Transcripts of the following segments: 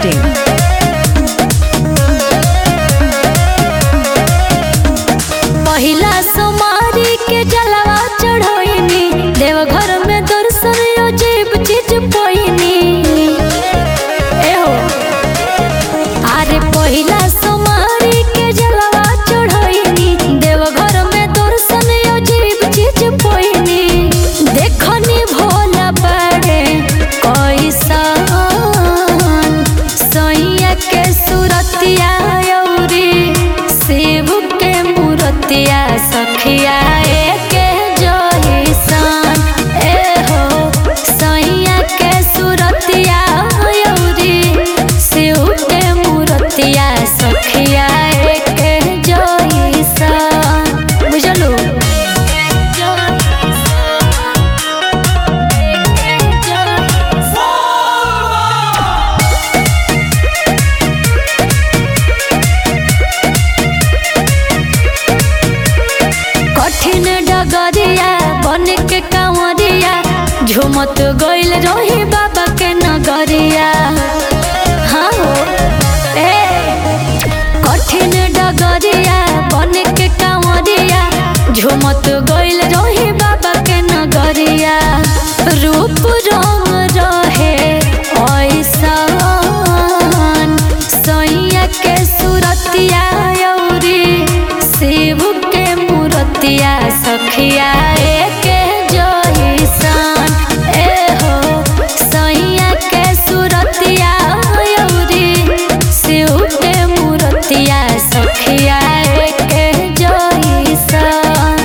masti.in. पहिला सोमारी के जलवा चढ़ोइनी देवघर में दर्शन अजीब चीज पोइनी एहो अरे पहिला सोमारी के जलवा चढ़ोइनी देवघर में दर्शन अजीब चीज पोइनी देखनी भोला बड़े कैसन सैया के सुरतिया औरी शिव के मूर्तिया सखिया एके जइसन ए हो सैया के सुरतिया औरी शिव के मूर्तिया सखिया एके जइसन बुझलू कठिन डगरिया बन के कांवरिया झुमत गइल रही बाबा के नगरिया हाँ हो ए कठिन डगरिया बन के कांवरिया झुमत गइल रही बाबा के नगरिया रूप रंग रहे ऐसन सैया के सुरतिया औरी शिव के मूर्तिया सखिया एके जइसन ए हो सैया के सुरतिया औरी शिव के मूर्तिया सखिया एके जइसन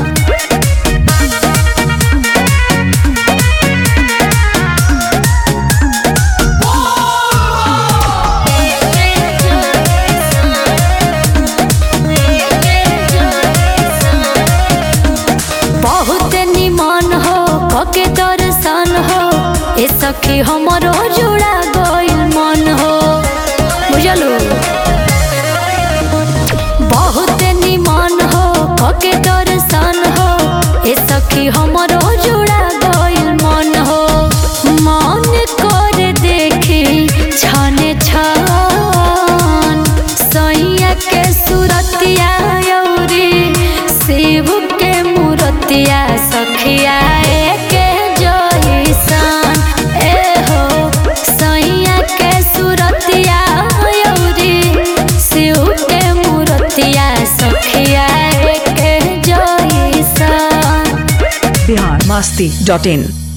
बहुत निमन हो कके दर्शन हो ए सखी हमरो जुड़ा गइल मन हो बुझलू बहुत निमन हो कके दर्शन हो ए सखी हमरो जुड़ा गइल मन हो मन कर देखी छने छन सैया के सुरतिया औरी शिव के मूर्तिया सखिया एके जइसन ए हो सैया के सुरतिया औरी शिव के मूर्तिया सखिया एके जइसन Bihar masti.in.